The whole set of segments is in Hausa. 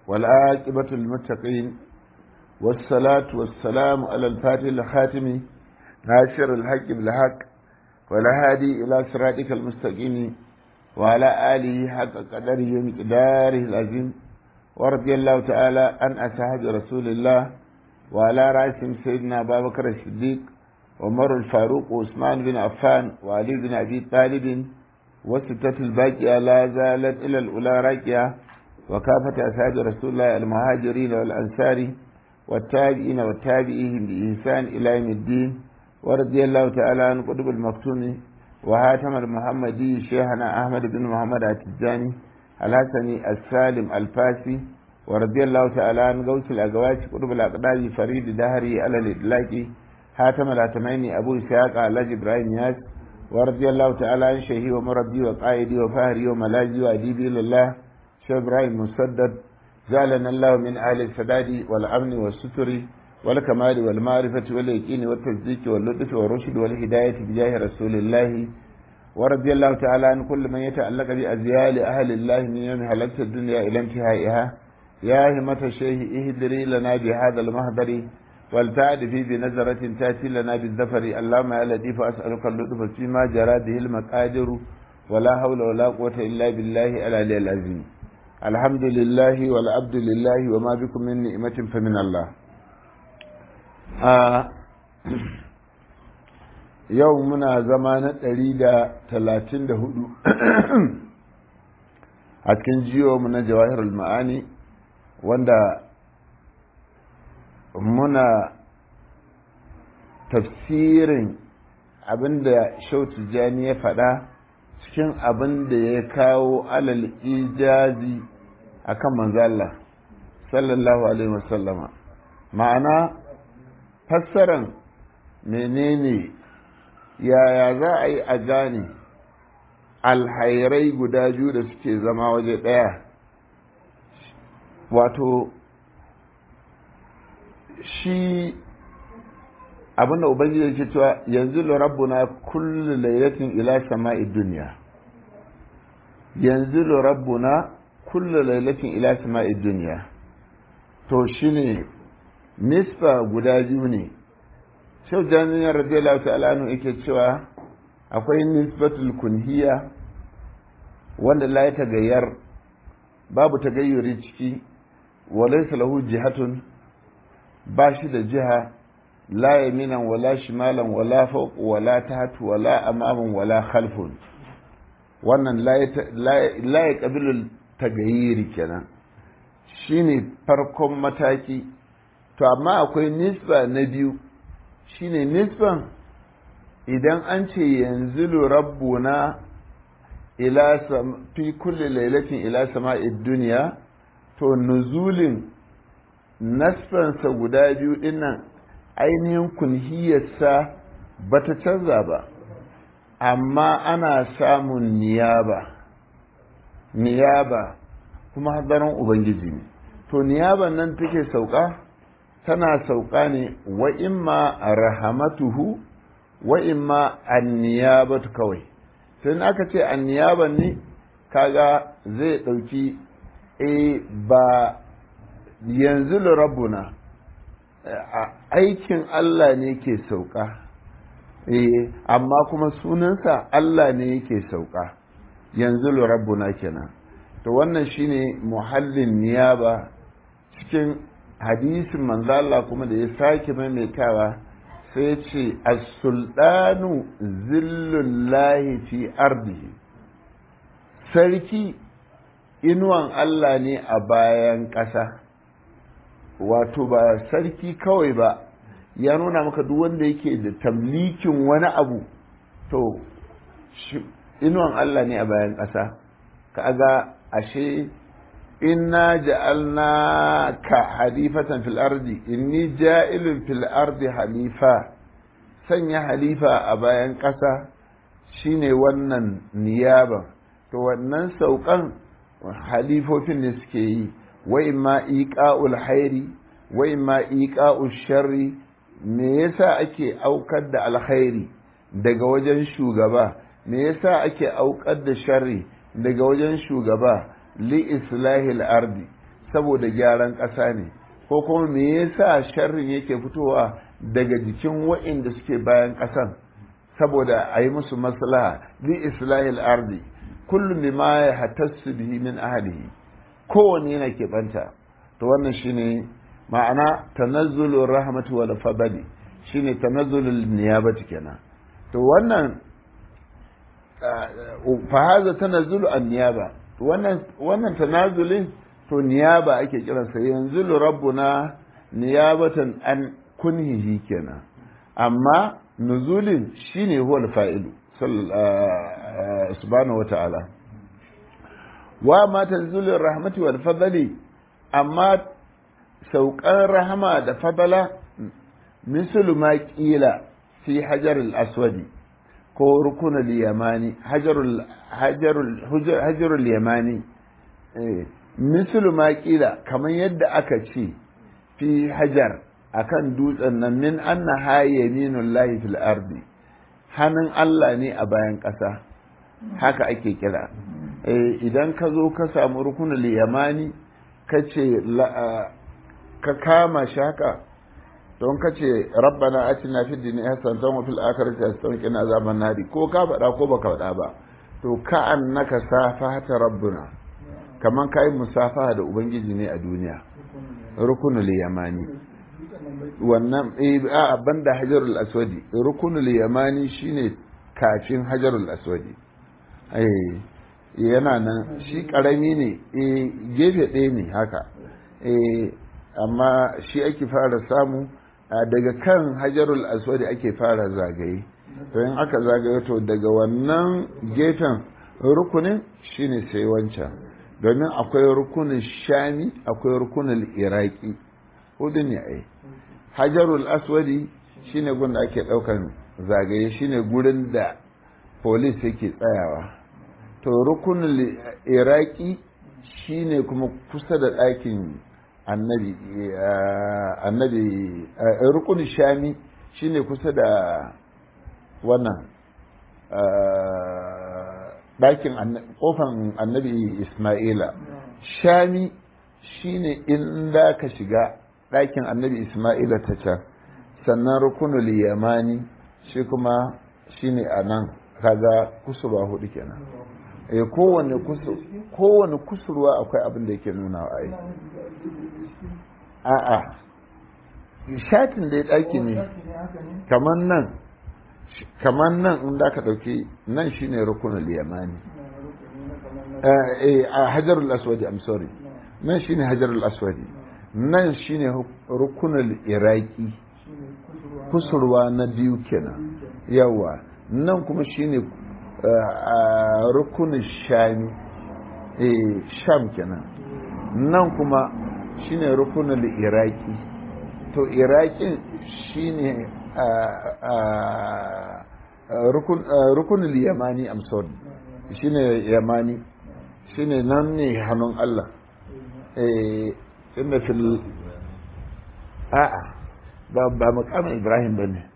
والعاقبة للمتقين والصلاة والسلام على الفاتح الخاتم ناصر الحق بالحق والهادي إلى صراطك المستقيم وعلى آله حق قدره ومقداره العظيم ورضي الله تعالى عن أصحاب رسول الله وعلى رأسهم سيدنا أبا بكر الصديق عمر الفاروق وعثمان بن عفان وعلي بن أبي طالب وستة الباقية لا زالت إلى الأولى راكية وكافة أصحاب رسول الله المهاجرين والأنصار والتابعين والتابعين بإحسان إلى يوم الدين ورضي الله تعالى عن قطب المكتوم وهاتم المحمدي شيخنا أحمد بن محمد التجاني الحسني السالم الفاسي ورضي الله تعالى عن غوث الأقواس قطب الأقدام فريد دهري على الإطلاق هاتم الهاتمين أبو إسحاق علاج إبراهيم ياس ورضي الله تعالى عن شيخي ومربي وقائدي وفهري وملاذي وأديبي لله شيخ إبراهيم مسدد جعلنا الله من أهل السداد والأمن والستر والكمال والمعرفة واليقين والتصديق واللطف والرشد والهداية بجاه رسول الله ورضي الله تعالى عن كل من يتعلق بأزيال أهل الله من يوم هلكت الدنيا إلى انتهائها يا همة الشيخ اهدري لنا بهذا المهدر والتعد في بنظرة تأتي لنا بالذفر اللهم يا لطيف أسألك اللطف فيما جرى به المقادر ولا حول ولا قوة إلا بالله العلي العظيم الحمد لله والعبد لله وما بكم من نعمة فمن الله yau muna zama na ɗari da talatin da hudu a cikin jiyo na jawahirul ma'ani wanda muna tafsirin abinda shautu jani ya faɗa cikin abin da ya kawo alal ijazi a kan manzala sallallahu alaihi wasallama ma'ana fassaran menene yaya za a yi a gane alhairai guda biyu da suke zama waje ɗaya wato shi abinda ubangiji yake cewa yanzu rabbuna kullu lailatin ila sama'i dunya yanzu rabbuna kullu lailatin ila sama'i dunya to shine nisfa guda biyu ne shau jami'ar radiyallahu ta'ala anhu yake cewa akwai nisbatul kunhiya wanda la ta gayyar babu tagayyuri ciki wa laysa lahu jihatun ba shi da jiha la yaminan wala shimalan wala fawq wala taht wala amaman wala khalfun wannan la ya qabilu tagayyiri kenan shine farkon mataki to amma akwai nisba na biyu shine nisban idan an ce yanzu rabbuna ila fi kulli lailatin ila sama'id duniya to nuzulin nasfansa guda biyu dinnan ainihin kunhiyarsa ba ta canza ba amma ana samun niyaba niyaba kuma hadarin ubangiji ne to niyaban nan take sauka tana sauka ne wa imma rahamatuhu wa imma anniyabatu kawai sai aka ce anniyaban ne kaga zai ɗauki e ba yanzu rabbuna aikin Allah ne ke sauka e amma kuma sunansa Allah ne yake sauka yanzu rabbuna kenan to wannan shine muhallin niyaba cikin hadisin manzo Allah kuma da ya sake maimaitawa sai ce as-sultanu zillullahi fi ardihi sarki inuwan Allah ne a bayan ƙasa wato ba sarki kawai ba ya nuna maka duk wanda yake da tamlikin wani abu to inuwan Allah ne a bayan ƙasa kaga ashe inna ja'alnaka halifatan fil ardi inni ja'ilun fil ardi halifa sanya halifa a bayan ƙasa shine wannan niyaba to wannan saukan halifofin ne suke yi wa imma iqa'ul hairi wa imma iqa'ul sharri me yasa ake aukar da alkhairi daga wajen shugaba me yasa ake aukar da sharri daga wajen shugaba li islahil ardi saboda gyaran ƙasa ne ko kuma me yasa sharrin yake fitowa daga jikin wa'inda suke bayan ƙasan saboda a yi musu maslaha li islahil ardi kullum bima ya hatassu bihi min ahlihi kowanne yana keɓanta to wannan shine ma'ana tanazzulur rahmatu wal fadli shine tanazzulul niyabati kenan to wannan fa haza tanazzulu an niyaba wannan wannan tanazulin to niyaba ake kiransa yanzu rabbuna niyabatan an kunhihi kenan amma nuzulin shine huwa fa'ilu subhanahu wata'ala wa ma tanzulur rahmati wal fadli amma saukan rahama da fadala mislu ma qila fi hajar al aswadi ko rukun al yamani hajarul hajarul hajarul yamani mislu ma qila kamar yadda aka ce fi hajar akan dutsen nan min anna ha yaminul lahi fil ardi hannun Allah ne a bayan ƙasa haka ake kira idan ka zo ka samu rukunul yamani ka ce ka kama shi haka don ka ce rabbana atina fid dunya hasanatan wa fil akhirati hasanatan wa qina azaban nari ko ka faɗa ko baka faɗa ba to ka annaka safata rabbuna kaman kai musafaha da ubangiji ne a duniya rukunul yamani wannan a banda hajarul aswadi rukunul yamani shine kafin hajarul aswadi eh yana nan shi karami ne eh gefe ɗaya ne haka eh amma shi ake fara samu daga kan hajarul aswadi ake fara zagaye to in aka zagaye to daga wannan gefen rukunin shine sai wancan domin akwai rukunin shami akwai rukunin iraki hudu ne ai hajarul aswadi shine gun da ake daukan zagaye shine gurin da police yake tsayawa to rukunin iraki shine kuma kusa da ɗakin annabi annabi rukunin shami shine kusa da wannan ɗakin kofan annabi ismaila shami shine inda ka shiga ɗakin annabi Ismaila ta can sannan rukunul yamani shi kuma shine a nan kaga kusurwa hudu kenan eh kowane kowane kusurwa akwai abin da yake nuna wa ai a'a shatin da ya ɗaki ne kamar nan kamar nan in da ka ɗauki nan shine rukunul yamani eh a hajarul aswadi i'm sorry nan shine hajarul aswadi nan shine rukunul iraki kusurwa na biyu kenan yawa nan kuma shine rukunin shami eh sham kenan nan kuma shine rukunin iraki to irakin shine rukunin yamani I'm sorry shine yamani shine nan ne hannun Allah eh inda fil a'a ba ba makamin Ibrahim bane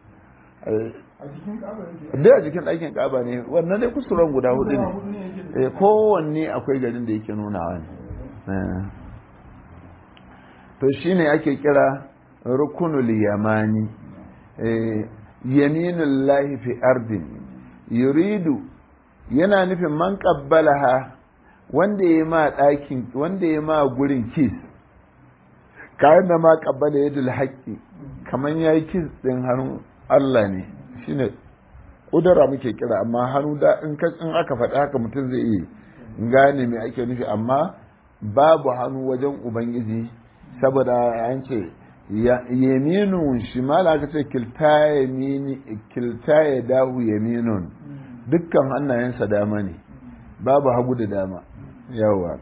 da a jikin ɗakin ƙaba ne wannan dai kusuran guda hudu ne kowanne akwai garin da yake nunawa ne to shine ake kira rukunul yamani yaminul lahi fi ardin yuridu yana nufin man qabbalaha wanda ya ma ɗakin wanda ya ma gurin kis kayan da ma qabbala yadul haqqi kaman yayi kis din hannun Allah ne shine kudura muke kira amma hannu da in aka faɗi haka mutum zai iya gane me ake nufi amma babu hannu wajen ubangiji saboda an ce yaminun shimala aka ce kilta yamini kilta ya dahu yaminun dukkan hannayensa dama ne babu hagu da dama yawa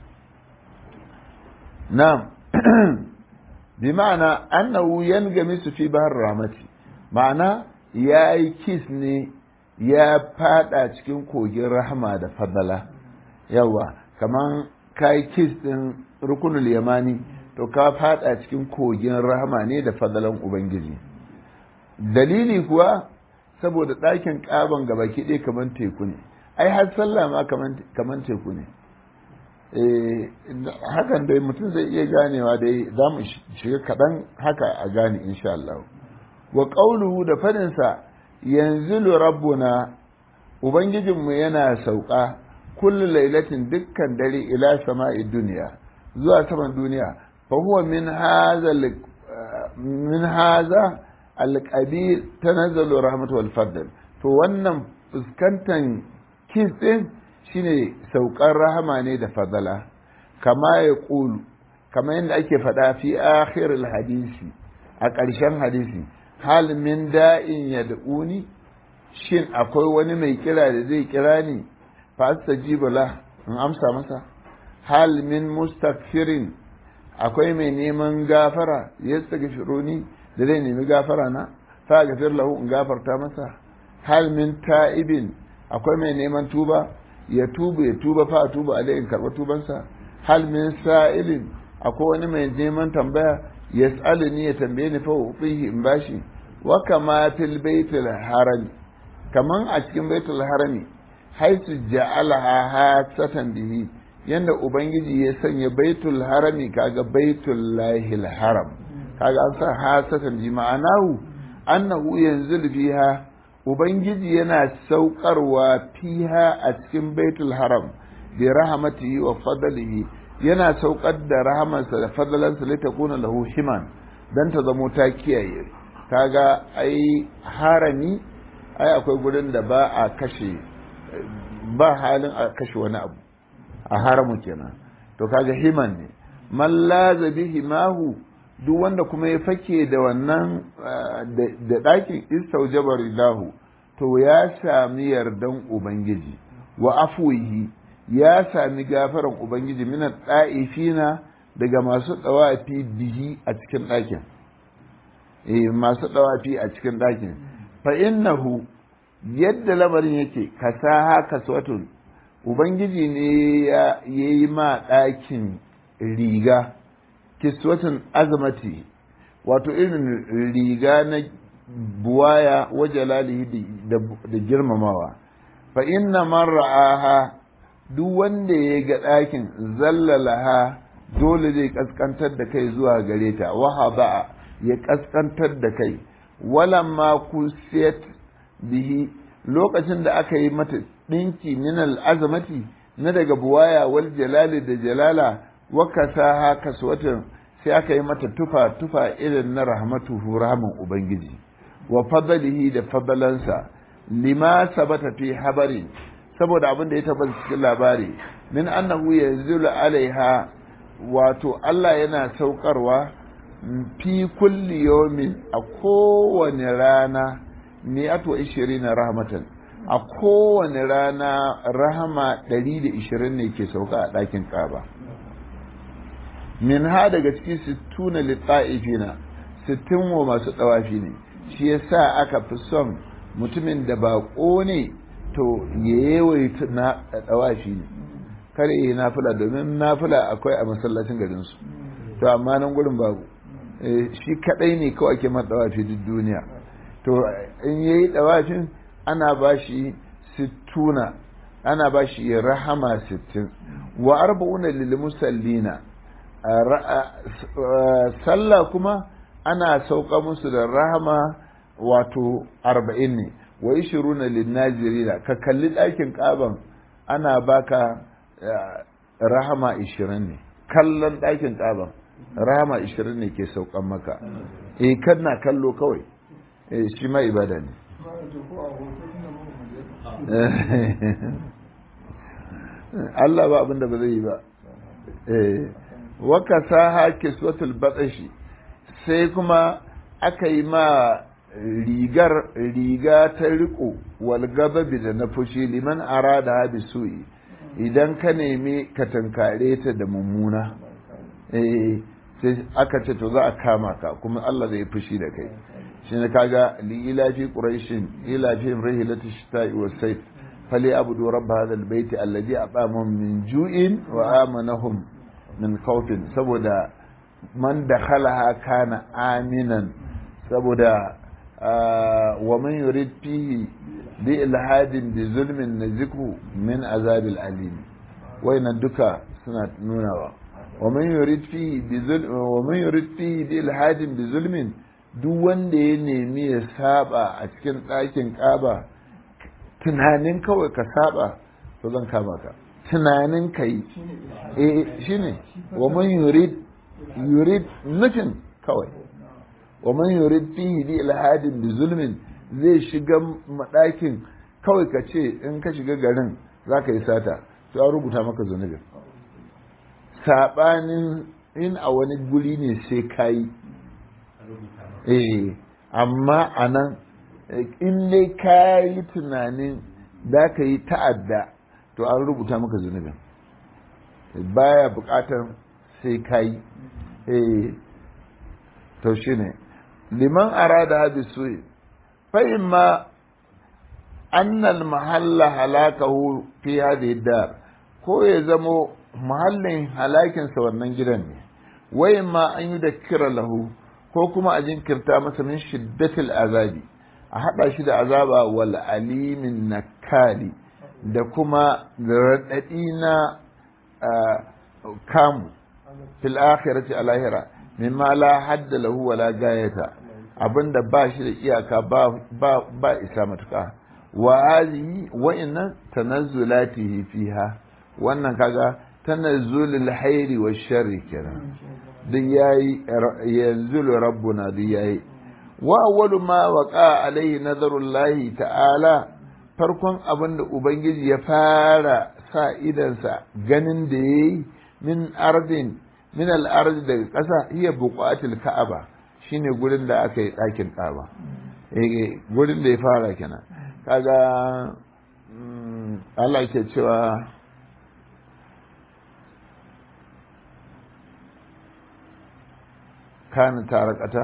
na bi ma'ana annahu yangami su fi bahar ramati ma'ana ya yi kis ne ya fada cikin kogin rahama da fadala yawa kaman ka yi kis din rukunul yamani to ka fada cikin kogin rahama ne da fadalan ubangiji dalili kuwa saboda ɗakin ƙaban gaba ɗaya kamar teku ne ai har sallah ma kamar teku ne hakan dai mutum zai iya ganewa dai za mu shiga kaɗan haka a gane insha Allah wa ƙauluhu da faɗinsa yanzu rabbuna ubangijinmu yana sauka kullu lailatin dukkan dare ila sama'i duniya zuwa saman duniya fa huwa min hadha min hadha alqabil tanazzalu rahmatu wal fadl to wannan fuskantan kis din shine saukar rahama ne da fadala kama ya ƙulu kama yadda ake faɗa fi akhiril hadisi a ƙarshen hadisi hal min da'in ya da'uni shin akwai wani mai kira da zai kira ni fa astajibu la in amsa masa hal min mustaghfirin akwai mai neman gafara yastaghfiruni da zai nemi gafara na fa gafir lahu in gafarta masa hal min ta'ibin akwai mai neman tuba ya tuba ya tuba fa tuba alai in karba tubansa hal min sa'ilin akwai wani mai neman tambaya yas'aluni ya tambaye ni fa ufihi in bashi wa kama fil baitil harami kaman a cikin baitul harami haisu ja'alaha hasatan bihi yanda ubangiji ya sanya baitul harami kaga baitul lahil haram kaga an sa hasatan bi ma'anahu annahu yanzul fiha ubangiji yana saukarwa fiha a cikin baitul haram bi rahmatihi wa fadlihi yana saukar da rahamarsa da fadalansa litakuna lahu himan dan ta zamo ta kiyaye kaga ai harami ai akwai gurin da ba a kashe ba halin a kashe wani abu a haramu kenan to kaga himan ne man laza bihi mahu duk wanda kuma ya fake da wannan da ɗakin istaujabar lahu to ya sami yardan ubangiji wa afuwihi ya sami gafaran ubangiji mina ɗa'ifina daga masu ɗawafi bihi a cikin ɗakin eh masu ɗawafi a cikin ɗakin fa innahu yadda lamarin yake kasaha kaswatun ubangiji ne ya yi ma ɗakin riga kiswatun azamati wato irin riga na buwaya wa jalalihi da girmamawa fa inna man ra'aha duk wanda ya ga ɗakin zallalaha dole zai kaskantar da kai zuwa gare ta wahaba ya kaskantar da kai walamma kusiyat bihi lokacin da aka yi mata ɗinki min al'azamati na daga buwaya wal jalali da jalala wa kasaha kaswatan sai aka yi mata tufa tufa irin na rahmatuhu rahman ubangiji wa fadalihi da fadalansa lima sabata fi habari saboda abin da ya tabbata cikin labari min annahu yanzilu alaiha wato Allah yana saukarwa fi kulli yawmin a kowane rana mi'atu wa ishirina rahmatan a kowane rana rahama 120 ne ke sauka a ɗakin ƙaba min ha daga cikin sittuna litta'ifina sittin wa masu ɗawafi ne shi yasa aka fi son mutumin da baƙo ne to ya yawaita na ɗawafi ne kare yi nafila domin nafila akwai a masallacin garinsu to amma nan gurin babu shi kaɗai ne kawai ake mata ɗawafi duk duniya to in yayi ɗawafin ana ba shi sittuna ana ba shi rahama sittin wa arba'una lil musallina sallah kuma ana sauka musu da rahama wato arba'in ne wa ishiruna lin nazirina ka kalli ɗakin ƙaban ana baka rahama ishirin ne kallon ɗakin ƙaban rahama ishirin ne ke saukan maka eh kana kallo kawai eh shi ma ibada ne Allah ba abinda ba zai yi ba eh waka saha kiswatul batsashi sai kuma aka yi ma rigar riga ta riko wal gababi da na fushi liman arada bi su'i idan ka nemi ka tankare ta da mummuna eh sai aka ce to za a kama ka kuma Allah zai fushi da kai shine kaga li ilafi quraishin ilafi rihilati shita'i was sayf fali abudu rabb hadha albayt alladhi at'amahum min ju'in wa amanahum min khawfin saboda man dakhalaha kana aminan saboda wa man yurid fihi bi ilhadin bi zulmin nazikhu min azabil alim wayannan duka suna nunawa wa man yurid fihi bi zulm wa man yurid fihi bi ilhadin bi zulmin duk wanda ya nemi ya saba a cikin ɗakin ƙaba tunanin kawai ka saba to zan kama ka tunanin ka yi eh shine wa man yurid yurid nufin kawai wa man yurid fihi bi ilhadin bi zulmin zai shiga madakin kawai ka ce in ka shiga garin za ka yi sata to an rubuta maka zunubin saɓanin in a wani guri ne sai ka yi eh amma a nan in dai ka yi tunanin za ka yi ta'adda to an rubuta maka zunubin baya buƙatar sai ka yi eh to shi ne liman arada bi su'i fa imma annal mahalla halakahu fi hadhihi dar ko ya zamo mahallin halakinsa wannan gidan ne wai ma an yi da kira lahu ko kuma a jinkirta masa min shiddatil azabi a haɗa shi da azaba wal alimin nakali da kuma raɗaɗi na kamu fil akhirati a lahira mimma la hadda lahu wala gayata abinda ba shi da iyaka ba ba isa matuka wa hadhihi wa inna tanazzulatihi fiha wannan kaga tanazzulul hairi wa sharri kenan duk yayi yanzulu rabbuna duk yayi wa awwalu ma waqa alaihi nazarullahi ta'ala farkon abin da ubangiji ya fara sa idansa ganin da yayi min ardin min al-ardi daga ƙasa iya buƙatul ka'aba shine gurin da aka yi ɗakin ka'aba eh gurin da ya fara kenan kaga Allah ke cewa kana tarakata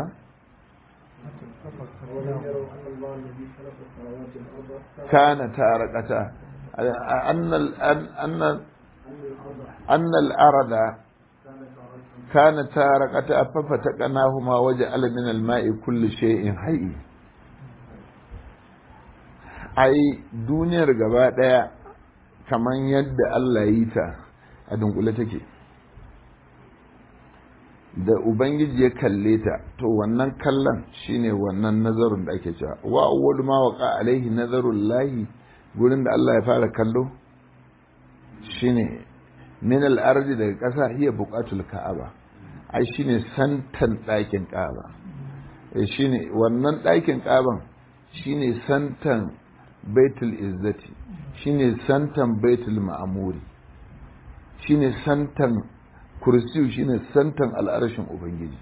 kana tarakata annal annal annal arada kana tarakata fafataqnahuma waja'al min al-ma'i kulli shay'in hayy ai duniyar gaba daya kaman yadda Allah yi ta a dunkule take da ubangiji ya kalle ta to wannan kallon shine wannan nazarin da ake cewa wa awwal ma waqa alaihi nazarul lahi gurin da Allah ya fara kallo shine min al ardi daga ƙasa hiya buqatul ka'aba ai shine santan ɗakin ka'aba eh shine wannan ɗakin ka'aban shine santan baitul izzati shine santan baitul ma'amuri shine santan kursiyu shine santan al'arshin ubangiji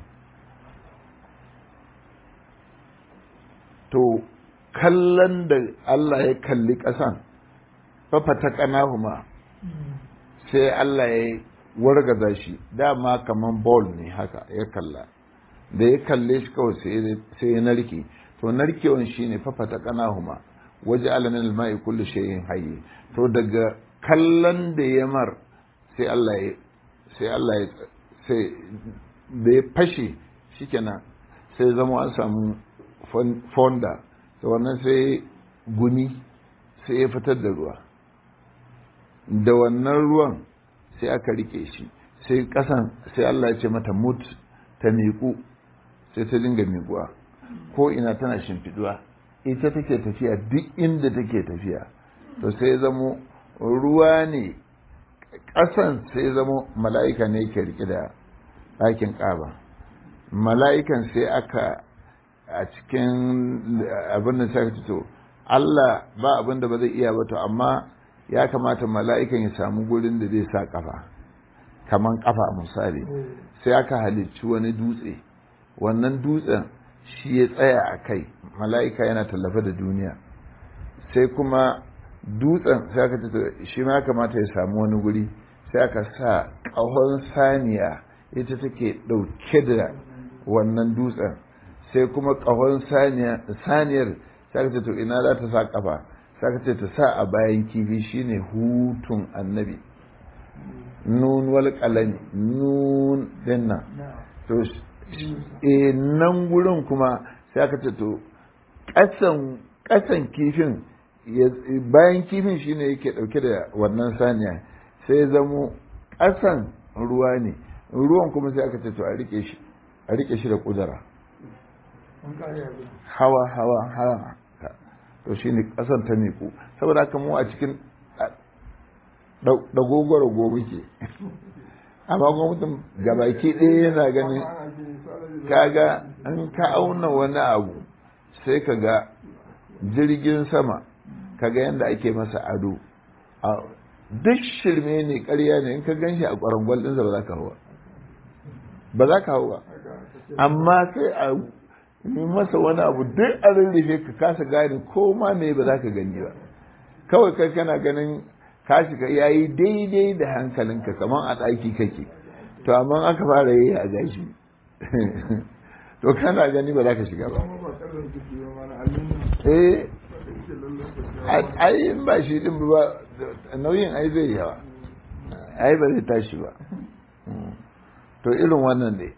to kallon da Allah ya kalli ƙasan fafata ƙanahuma sai Allah ya wargaza shi dama kaman ball ne haka ya kalla da ya kalle shi kawai sai ya narke to narkewan shine fafata ƙanahuma waje alamin alma'i kullu shay'in hayy to daga kallon da ya mar sai Allah ya sai Allah ya sai da ya fashe shikenan sai zama an samu fonda da wannan sai gumi sai ya fitar da ruwa da wannan ruwan sai aka rike shi sai kasan sai Allah ya ce mata mut ta miƙu sai ta dinga miƙuwa ko ina tana shimfiduwa ita take tafiya duk inda take tafiya to sai zamo ruwa ne ƙasan sai zamo mala'ika ne ke rike da ɗakin ƙaba mala'ikan sai aka a cikin abin da sai to Allah ba abin da ba zai iya ba to amma ya kamata mala'ikan ya samu gurin da zai sa ƙafa kaman ƙafa misali sai aka halicci wani dutse wannan dutsen shi ya tsaya a kai mala'ika yana tallafa da duniya sai kuma dutsen sai aka ce shi ma kamata ya samu wani guri sai aka sa ƙahon saniya ita take ɗauke da wannan dutsen sai kuma ƙahon saniyar sai aka ce to ina za ta sa ƙafa sai aka ce ta sa a bayan kifi shine hutun annabi nun wal qalami nun dinnan to e nan gurin kuma sai aka ce to ƙasan kifin bayan kifin shine yake ɗauke da wannan saniya sai zamo ƙasan ruwa ne ruwan kuma sai aka ce to a rike shi a rike shi da kudura hawa hawa hawa to shine ƙasan ta miƙo saboda haka mu a cikin dagogoro gobe ke amma gwamnatin gabaki ɗaya yana ganin kaga in ka auna wani abu sai ka ga jirgin sama kaga yadda ake masa ado duk shirme ne karya ne in ka gan shi a ƙwarangwal ɗinsa ba za ka hawa ba za ka hawa amma sai a yi masa wani abu duk a rarrafe ka kasa gane ko ma me ba za ka gani ba kawai kai kana ganin ka shiga ya yi daidai da hankalinka kamar a ɗaki kake to amma aka fara yi a gashi to kana gani ba za ka shiga ba eh ai ba shi din ba nauyin ai zai yawa ai ba zai tashi ba to irin wannan ne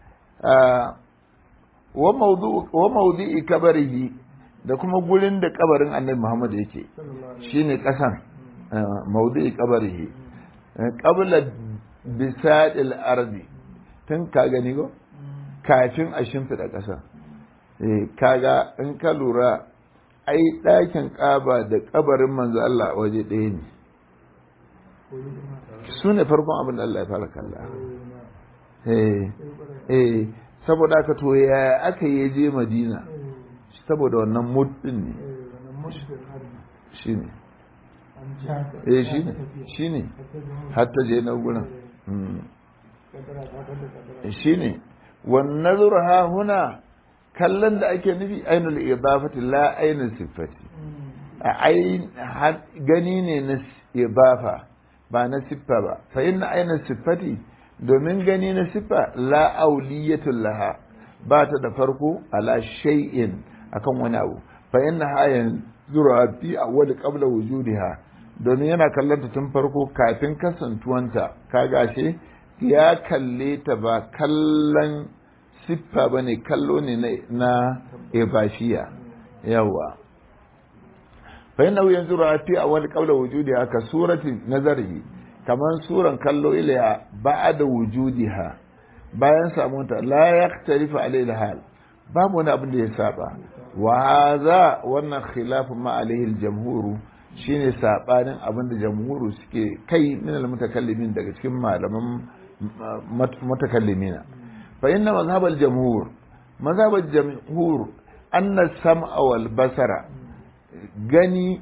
wa maudu'i kabarihi da kuma gurin da kabarin annabi Muhammad yake shine kasan maudu'i kabarihi qabla bisadil ardi tun ka gani go kafin a shimfida kasa eh kaga in ka lura ai ɗakin ƙaba da ƙabarin manzo Allah waje ɗaya ne su ne farkon abin da Allah ya fara kalla eh eh saboda aka to ya aka yi je madina saboda wannan muddin ne shi ne eh shi ne shi ne hatta je na gurin shi ne wannan zurha huna kallon da ake nufi ainul idafati la ainul siffati a gani ne na idafa ba na siffa ba fa inna ainul siffati domin gani na siffa la auliyatul laha ba ta da farko ala shay'in akan wani abu fa inna hayan zura fi awwal qabla wujudiha domin yana kallon ta tun farko kafin kasantuwanta kaga shi ya kalle ta ba kallon siffa ba ne kallo ne na ebashiya yawa fa yana yanzu rafi a wani kaula wujudi haka surati nazari kamar suran kallo ilaya ba da wujudiha bayan samunta la ya tarifa alaihi hal babu wani abin da ya saba wa hadha wannan khilafun ma alaihi aljamhuru shine sabanin abin da jamhuru suke kai min almutakallimin daga cikin malaman mutakallimina فإن مذهب الجمهور مذهب الجمهور أن السمع والبصر gani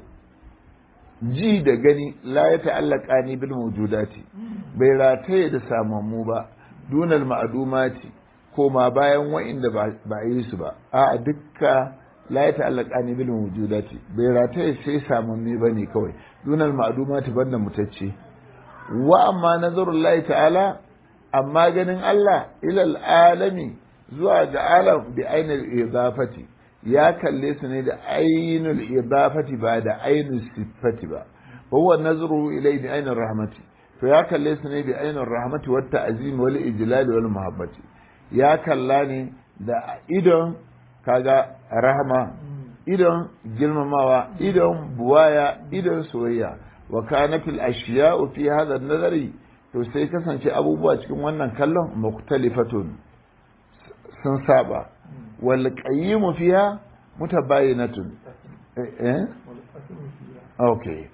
ji da gani la ya ta'allaka ni bil mawjudati bai rataye da samammu ba dunal ma'adumati ko ma bayan wa'inda ba a yi su ba a dukka la ya ta'allaka ni bil mawjudati bai rataye sai samammi ba ne kawai dunal ma'adumati banda mutacce wa amma nazarullahi ta'ala amma ganin Allah ilal alami zuwa ga alam bi ainul idafati ya kalle su ne da ainul idafati ba da ainul sifati ba huwa nazru ilai bi ainul rahmati to ya kalle su ne bi ainul rahmati wat ta'zim wal ijlal wal muhabbati ya kalla ne da idon kaga rahama idon girmamawa idon buwaya idon soyayya wa kanatil ashiya'u fi hadha an-nazari to sai kasance abubuwa cikin wannan kallon muktalifatun sun saba wal qayyimu fiha mutabayinatun eh okay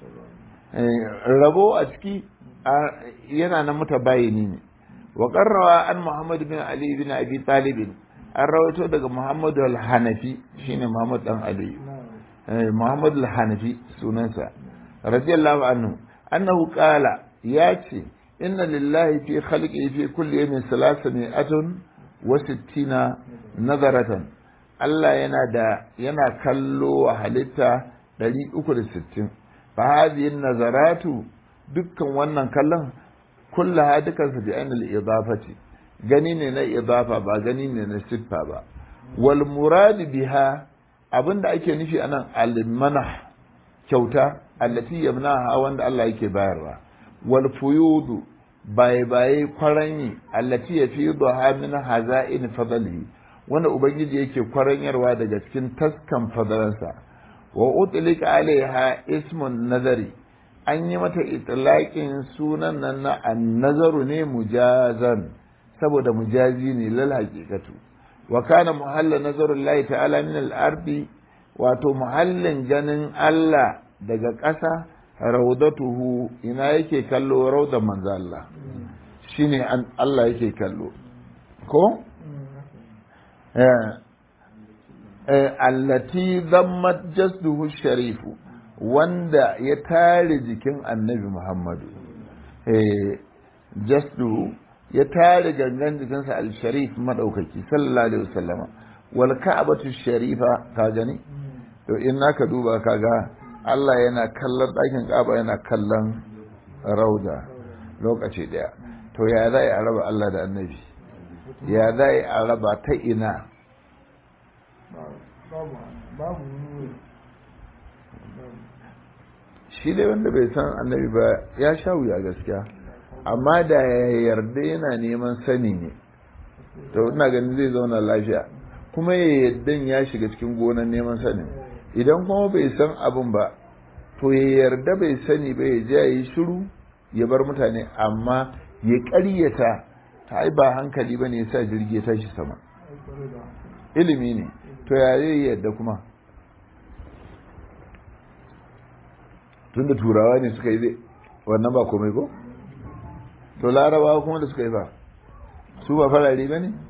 rabo a ciki yana na mutabayini ne wa qarrawa an muhammad bin ali bin abi talib an rawaito daga muhammad al-hanafi shine muhammad dan ali muhammad al-hanafi sunansa radiyallahu anhu annahu qala ya ce inna lillahi fi khalqi fi kulli yawmin salasami'atun wa sittina nazaratan Allah yana da yana kallo wa halitta 360 fa hadhihi nazaratu dukkan wannan kallon kullaha dukan su bi ainul idafati gani ne na idafa ba gani ne na siffa ba wal murad biha abinda ake nufi anan al manah kyauta allati yamnaha wanda Allah yake bayarwa wal fuyudu baye baye kwaranyi allati yafiduha min haza'in fadlihi wanda ubangiji yake kwaranyarwa daga cikin taskan fadalansa wa utlika alaiha ismun nazari an yi mata itlaqin sunan nan na annazaru ne mujazan saboda mujazi ne lal haqiqatu wa kana muhalla nazarullahi ta'ala min al-ardi wato muhallin ganin Allah daga ƙasa raudatuhu ina yake kallo raudan manzo Allah shine Allah yake kallo ko allati zammat jasduhu sharifu wanda ya tare jikin annabi Muhammadu jasduhu ya tare gangan jikinsa al-sharif madaukaki sallallahu alaihi wasallama wal ka'batu sharifa ka gani to in naka duba kaga Allah yana kallon ɗakin Ka'aba yana kallon rauda lokaci ɗaya to ya za a raba Allah da annabi ya za a raba ta ina shi dai wanda bai san annabi ba ya sha wuya gaskiya amma da ya yarda yana neman sani ne to ina ganin zai zauna lafiya kuma ya yarda ya shiga cikin gonan neman sani idan kuma bai san abin ba to ya yarda bai sani ba ya je ya yi shiru ya bar mutane amma ya ƙaryata ta ai ba hankali ba ne ya sa jirgi ya tashi sama ilimi ne to ya zai yadda kuma tun da turawa ne suka yi zai wannan ba komai ko to larabawa kuma da suka yi ba su ba farare ba ne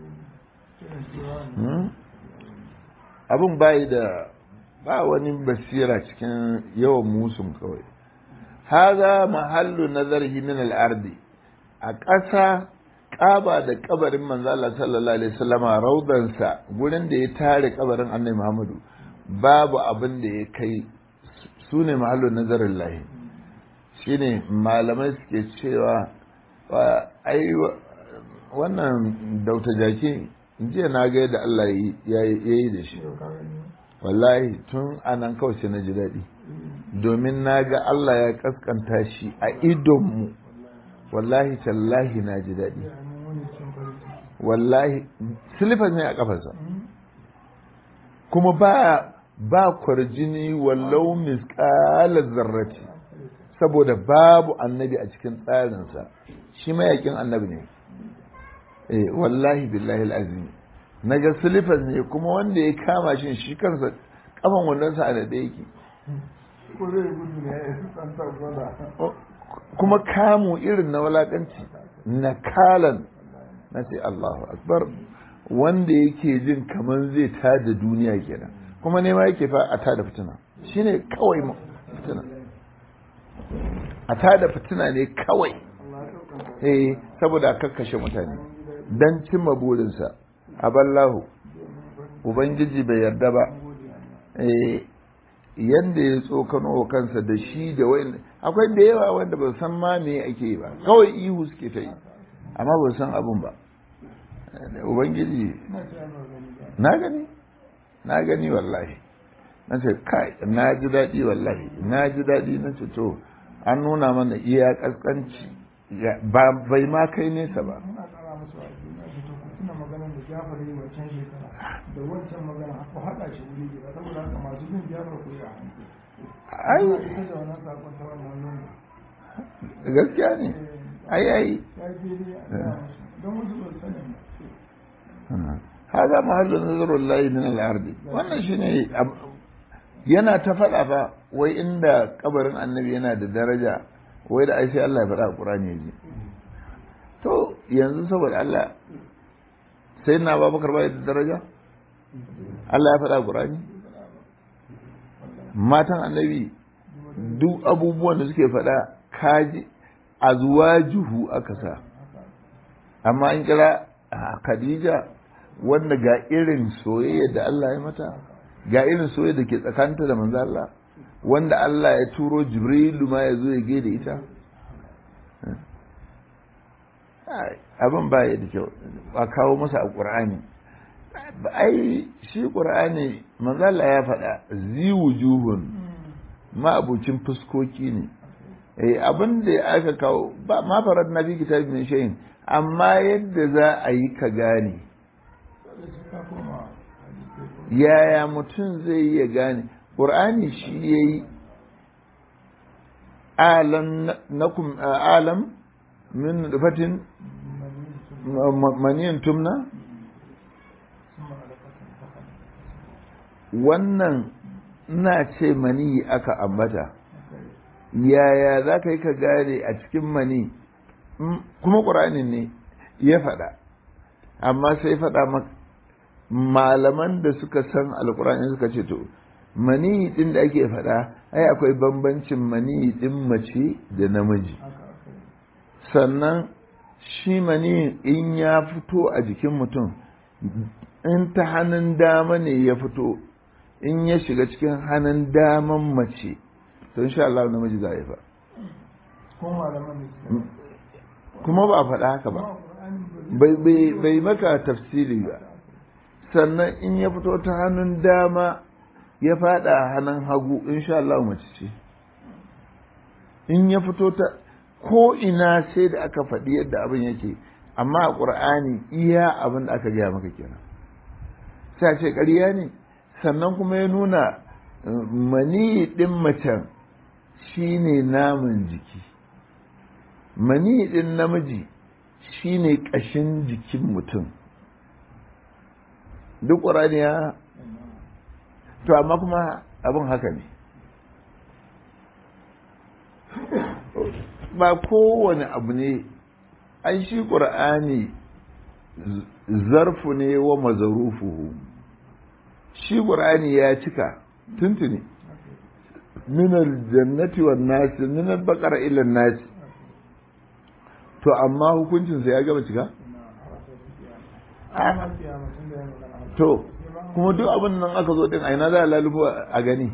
abin bayi da ba wani basira cikin yawan musun kawai haza mahallu nazarhi min al-ardi a ƙasa ƙaba da kabarin manzo Allah sallallahu alaihi wasallama raudansa gurin da ya tare kabarin Annabi Muhammadu babu abin da ya kai sune mahallu nazarin lahi shine malamai suke cewa ai wannan dauta jaki jiya na ga yadda Allah ya yi da shi wallahi tun anan kawai sai na ji daɗi domin na ga Allah ya kaskanta shi a idonmu wallahi tallahi na ji daɗi wallahi silifas ne a ƙafarsa kuma ba ba kwarjini wallau misƙalar zarrati saboda babu annabi a cikin tsarinsa shi mayakin annabi ne eh wallahi billahi al'azim na ga silifas ne kuma wanda ya kama shi shi kansa kafan wandonsa a daɗe yake kuma kamu irin na walakanci na kalan na ce Allahu akbar wanda yake jin kamar zai tada duniya kenan kuma nema yake fa a tada fitina shine kawai fitina a tada fitina ne kawai eh saboda a kakkashe mutane dan cimma burinsa aballahu ubangiji bai yarda ba eh yanda ya tsokano kansa da shi da wani akwai da yawa wanda ba san ma me ake yi ba kawai ihu suke ta yi amma ba san abun ba ubangiji na gani na gani wallahi na ce kai na ji daɗi wallahi na ji daɗi na ce to an nuna mana iya ƙasƙanci bai ma kai nesa ba da wancan magana ku haɗa shi wuri guda saboda haka masu bin jami'ar ku yi a ai ita da wannan sakon ta wannan nuna gaskiya ne ai ai ya yi daidai a gaya musu don wasu ba su sani ba هذا محل نظر الله من الأرض wannan shine yana ta faɗa fa wai inda kabarin annabi yana da daraja wai da ai sai Allah ya faɗa a Qur'ani yaji to yanzu saboda Allah sai na Abubakar bai da daraja Allah ya faɗa a Qur'ani matan annabi duk abubuwan da suke faɗa kaji azwajuhu aka sa amma an kira Khadija wanda ga irin soyayya da Allah ya mata ga irin soyayya da ke tsakanta da manzo Allah wanda Allah ya turo Jibrilu ma ya zo ya gaida ita abin ba ya da kyau a kawo masa a ƙur'ani ai shi ƙur'ani manzo Allah ya faɗa zi wujuhun ma'abucin fuskoki ne eh abin da aka kawo ba ma farar na fi kitabin min shay'in amma yadda za a yi ka gane yaya mutum zai iya gane ƙur'ani shi ya yi alam nakum alam min fatin maniyin tumna wannan ina ce mani aka ambata yaya za ka yi ka gane a cikin mani kuma ƙuranin ne ya faɗa amma sai faɗa malaman da suka san alƙur'ani suka ce to mani ɗin da ake faɗa ai akwai bambancin mani ɗin mace da namiji sannan shi mani in ya fito a jikin mutum in ta hannun dama ne ya fito in ya shiga cikin hannun daman mace to insha Allah namiji za yi fa kuma ba a faɗa haka ba bai maka tafsiri ba sannan in ya fito ta hannun dama ya faɗa hannun hagu insha Allah mace ce in ya fito ta ko ina sai da aka faɗi yadda abin yake amma a ƙur'ani iya abin da aka gaya maka kenan sai ce ƙarya ne sannan kuma ya nuna mani ɗin macen shine naman jiki mani ɗin namiji shine ƙashin jikin mutum duk ƙur'ani ya to amma kuma abin haka ne ba kowane abu ne an shi ƙur'ani zarfu ne wa mazarufuhu shi ƙur'ani ya cika tuntuni minar jannati wa nasi minar bakar ilan nasi to amma hukuncinsa ya gaba cika? to kuma duk abin nan aka zo din aina za a lalubo a gani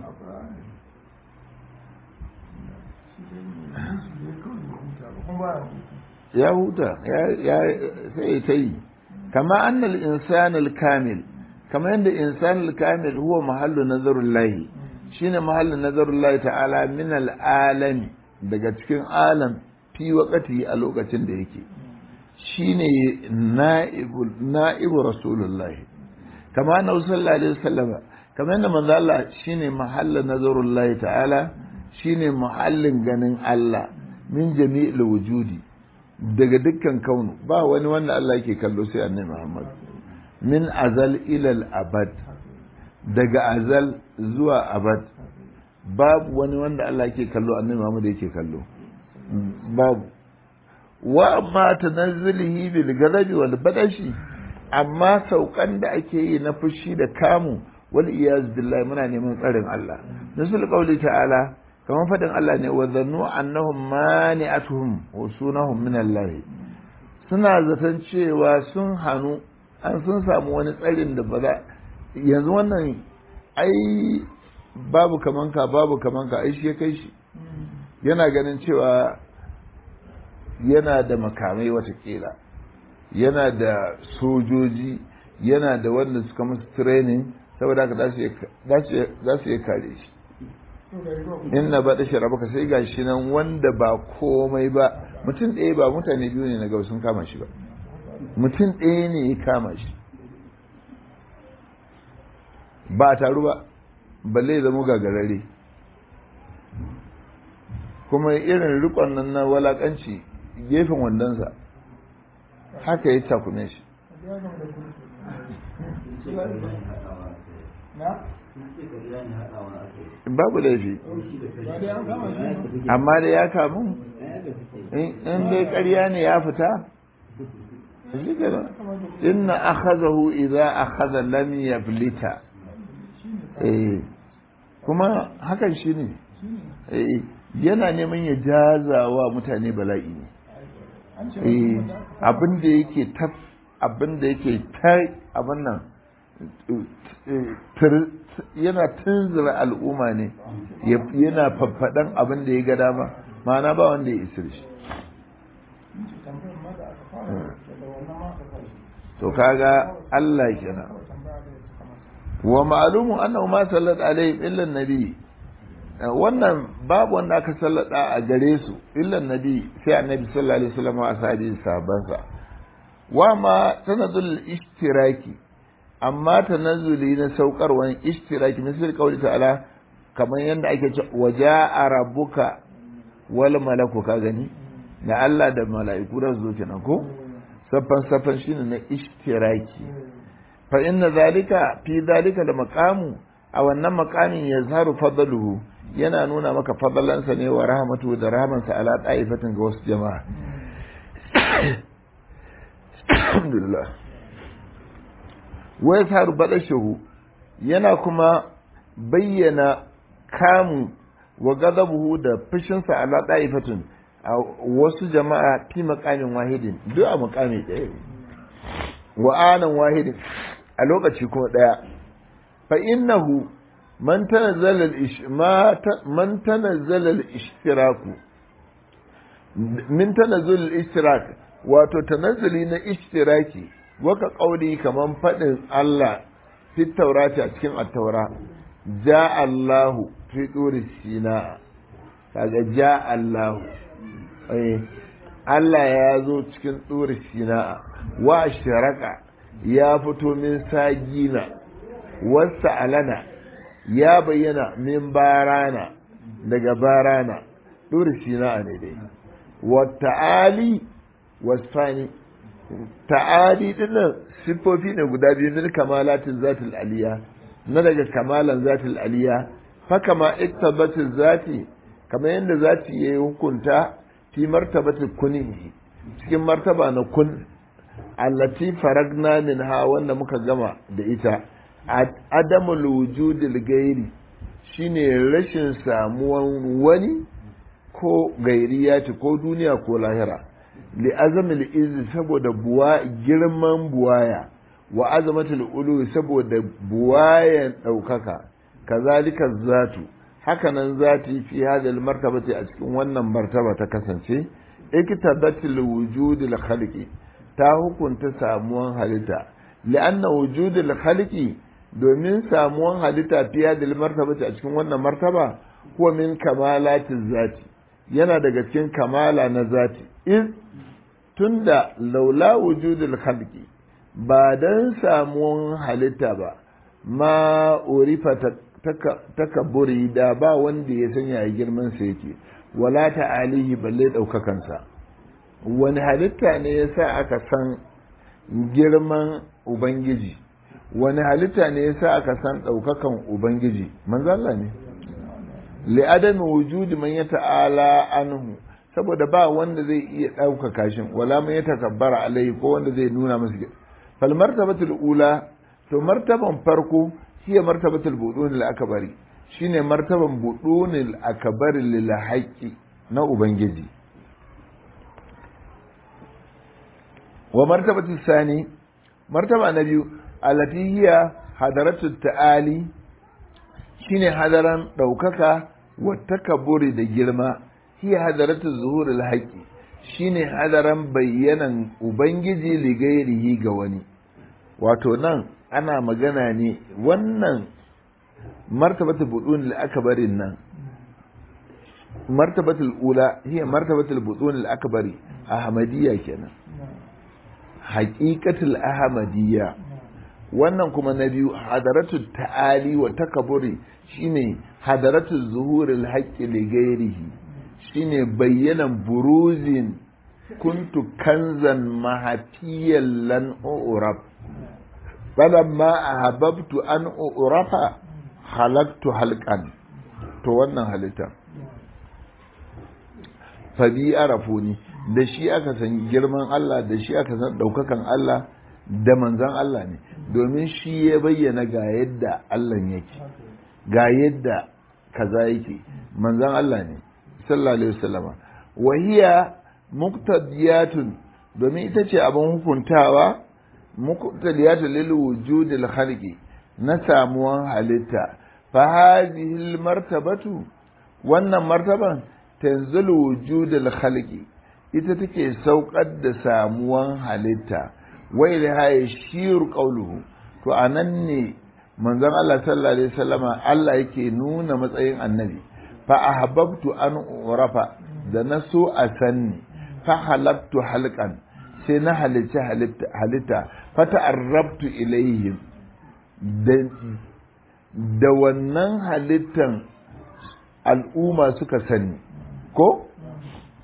ya huta ya sai ta yi kama annal insanul kamil kama yadda insanul kamil huwa mahallu nazarul lahi shine mahallu nazarul lahi ta'ala min al'alami daga cikin alam fi waqati a lokacin da yake shine na'ibu na'ibu rasulullahi kama annabi sallallahu alaihi wasallam kama yadda manzo Allah shine mahallu nazarul lahi ta'ala shine mahallin ganin Allah min jami'il wujudi daga dukkan kaunu ba wani wanda Allah yake kallo sai annabi Muhammad min azal ilal abad daga azal zuwa abad babu wani wanda Allah yake kallo annabi Muhammad yake kallo babu wa amma tanazzulihi bil ghadabi wal badashi amma saukan da ake yi na fushi da kamu wal iyaz billahi muna neman tsarin Allah nasul qawli ta'ala kamar faɗin Allah ne wa zannu annahum mani'atuhum usunahum min Allah suna zaton cewa sun hanu an sun samu wani tsarin da ba za yanzu wannan ai babu kaman ka babu kaman ka ai shi ya kai shi yana ganin cewa yana da makamai watakila yana da sojoji yana da wanda suka musu training saboda haka za su iya kare shi inna ba da sharabaka sai ga shi nan wanda ba komai ba mutum ɗaya ba mutane biyu ne na gaba sun kama shi ba mutum ɗaya ne ya kama shi ba a taru ba balle ya zama gagarare kuma irin rikon nan na walakanci gefen wandonsa haka ya takume shi babu laifi amma da ya kamu in dai ƙarya ne ya fita shi kenan inna akhazahu idza akhadha lam yablita eh kuma hakan shine eh yana neman ya jazawa mutane bala'i ne eh abin da yake ta abin da yake ta abin nan yana tunzura al'umma ne yana faffaɗan abin da ya ga dama ma'ana ba wanda ya isir shi to kaga Allah kenan wa ma'lumu annahu ma sallat alaihim illa nabi wannan babu wanda aka sallada a gare su illa nabi sai annabi sallallahu alaihi wasallam wa ashabi sahabansa wa ma sanadul ishtiraki amma tanazzuli na saukarwan ishtiraki misal kauli ta'ala kamar yadda ake ce waja'a rabbuka wal malaku ka gani na Allah da mala'iku da zo kenan ko saffan saffan shine na ishtiraki fa inna zalika fi zalika da maqamu a wannan maqamin yazharu fadluhu yana nuna maka fadalansa ne wa rahmatu da rahmansa ala ta'ifatin ga wasu jama'a alhamdulillah wa yazharu badashuhu yana kuma bayyana kamu wa gadabuhu da fushinsa ala ta'ifatin a wasu jama'a fi maqamin wahidin duk a maqami ɗaya wa anan wahidin a lokaci kuma ɗaya fa innahu man tanazzala al-ish man tanazzala al-ishtiraku min tanazzul al-ishtirak wato tanazzuli na ishtiraki waka kauli kaman fadin Allah fi taurati a cikin at-taura ja Allahu fi duri sina kaga ja Allahu eh Allah ya zo cikin duri sina wa shiraka ya fito min sagina wasa alana ya bayyana min barana daga barana duri sina ne dai wa ta'ali wasfani ta'ali dinnan siffofi ne guda biyu min kamalatin zatul aliya na daga kamalan zatul aliya fa kama iktabatin zati kamar yadda zati yayi hukunta fi martabatin kuni cikin martaba na kun allati faragna minha wanda muka gama da ita adamul wujudil gairi shine rashin samuwan wani ko gairiyati ko duniya ko lahira li azamil izi saboda buwa girman buwaya wa azamatul ulu saboda buwayan daukaka kazalika zatu hakanan zati fi hadal martabati a cikin wannan martaba ta kasance iktabatul wujudil khaliqi ta hukunta samuwan halitta li'anna wujudul khaliqi domin samuwan halitta fi hadal martabati a cikin wannan martaba huwa min kamalatiz zati yana daga cikin kamala na zati in tunda laula wujudul khalqi ba dan samuwan halitta ba ma urifa takabburi da ba wanda ya sanya ya girman sa yake wala ta'alihi balle daukakan sa wani halitta ne yasa aka san girman ubangiji wani halitta ne yasa aka san daukakan ubangiji manzo Allah ne li'adami wujudi man ya ta'ala anhu saboda ba wanda zai iya ɗaukaka shi wala man ya takabbara alai ko wanda zai nuna masa fal martabatul ula to martaban farko hiya martabatul budunil akbari shine martaban budunil akbari lil haqqi na ubangiji wa martabatul sani martaba na biyu allati hiya hadaratut ta'ali shine hadaran ɗaukaka wattakaburi da girma hiya hadaratu zuhurul haqqi shine hadaran bayyanan ubangiji ligairihi ga wani wato nan ana magana ne wannan martabatu budun al-akbarin nan martabatul ula hiya martabatul budun al-akbari ahmadiyya kenan haqiqatul ahmadiyya wannan kuma na biyu hadaratu ta'ali wa takaburi shine hadaratu zuhuril haqqi li ghairihi shine bayyanan buruzin kuntu kanzan mahafiyan lan urab falamma ahabbtu an urafa halaktu halqan to wannan halitta fa bi arafuni da shi aka san girman Allah da shi aka san daukakan Allah da manzan Allah ne domin shi ya bayyana ga yadda Allah yake ga yadda kaza yake manzan Allah ne sallallahu alaihi wasallama wahiya muqtadiyatun domin ita ce abin hukuntawa muqtadiyatun lil wujudil khalqi na samuwan halitta fa hadhihi martabatu wannan martaban tanzilu wujudil khalqi ita take saukar da samuwan halitta wai da haye shiru qauluhu to anan ne manzon Allah sallallahu alaihi wasallama Allah yake nuna matsayin annabi fa ahbabtu an urafa da na so a sanni fa halaktu halqan sai na halitta halitta fa ta'arrabtu ilaihim da wannan halittan al'umma suka sani ko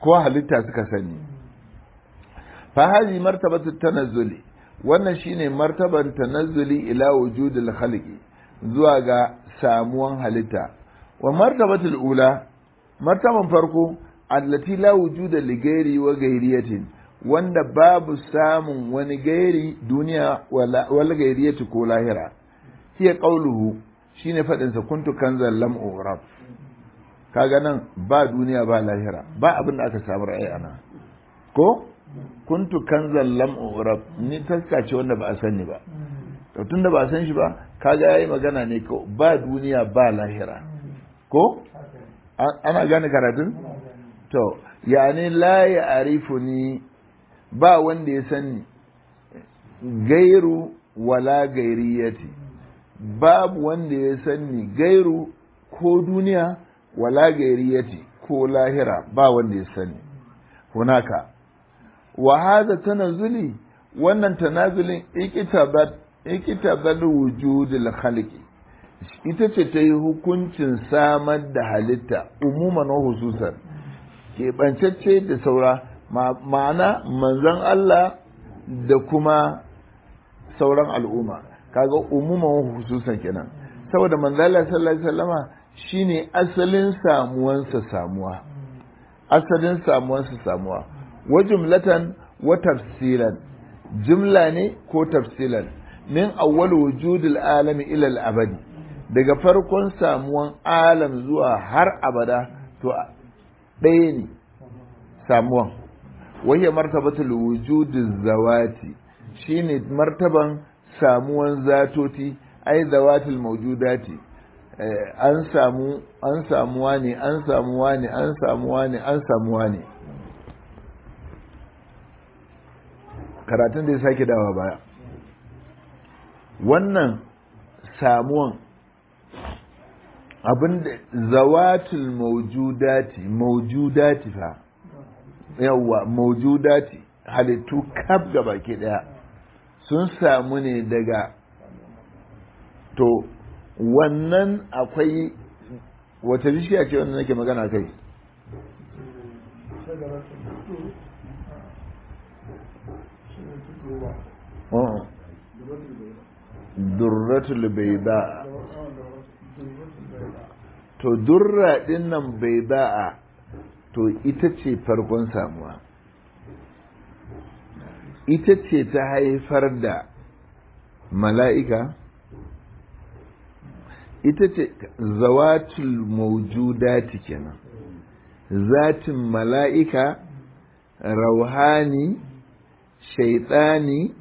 ko halitta suka sani fa hazi martabatu tanazzuli wannan shine martaban tanazzuli ila wujudil khalqi zuwa ga samuwan halitta wa martabatul ula martaban farko allati la wujuda li ghairi wa ghairiyatin wanda babu samun wani gairi duniya wala gairiyati ko lahira hiya qauluhu shine fadin sa kuntu kanzal lam urab kaga nan ba duniya ba lahira ba abin da aka samu ra'ayi ana ko kuntu kanzal lam urab ni taska ce wanda ba a sani ba to tunda ba a san shi ba kaga yayi magana ne ko ba duniya ba lahira ko ana gane karatun to yani la ya arifuni ba wanda ya sani gairu wala gairiyati babu wanda ya sani gairu ko duniya wala gairiyati ko lahira ba wanda ya sani hunaka wa hadha tanazuli wannan tanazulin ikitabat ikitabat wujudul khaliqi ita ce ta yi hukuncin samar da halitta umuman wa hususan keɓancacce da saura ma'ana manzon Allah da kuma sauran al'umma kaga umuman wa hususan kenan saboda manzon Allah sallallahu alaihi wasallama shine asalin samuwansa samuwa asalin samuwansa samuwa wa jumlatan wa tafsilan jumla ne ko tafsilan min awwal wujudil alami ila al abadi daga farkon samuwan alam zuwa har abada to ɗaya ne samuwan wahiyar martabatul wujudiz zawati shine martaban samuwan zatoti ai zawatul mawjudati an samu an samuwa ne an samuwa ne an samuwa ne an samuwa ne karatun da ya sake dawa baya wannan samuwan abinda zawatul mawjudati mawjudati fa yawwa mawjudati halittu kaf gaba ke daya sun samu ne daga to wannan akwai wata bishiya ce wanda nake magana kai durratul baida to durra din nan baida'a to ita ce farkon samuwa ita ce ta haifar da mala'ika ita ce zawatul maujudati kenan zatin mala'ika rauhani shaitani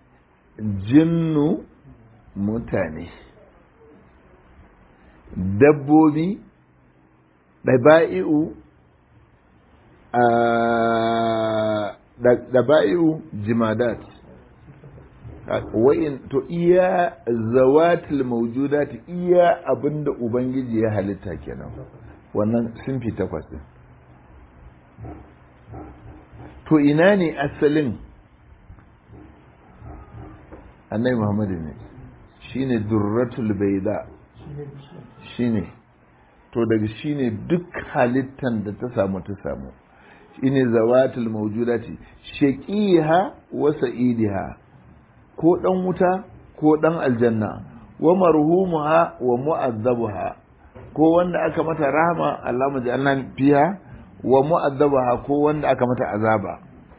jinnu mutane dabbobi ɗaba'i'u ɗaba'i'u jimadat wa'in to iya zawatul mawjudati iya abinda ubangiji ya halitta kenan wannan sunfi takwas din to ina ne asalin annabi muhammadu ne shine durratul baida shine to daga shine duk halittan da ta samu ta samu shine zawatul mawjudati shaqiha wa sa'idiha ko dan wuta ko dan aljanna wa marhumuha wa mu'azzabuha ko wanda aka mata rahama Allah mu ja'alna fiha wa mu'azzabaha ko wanda aka mata azaba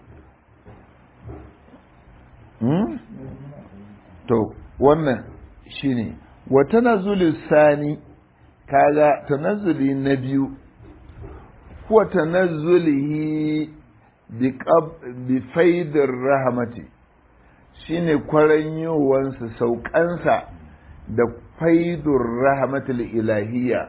hmm? to wannan shine wa tanazzulu sani kaga tanazzuli na biyu huwa tanazzulihi bi faidir rahmati shine kwaranyowansa saukansa da faidur rahmatul ilahiyya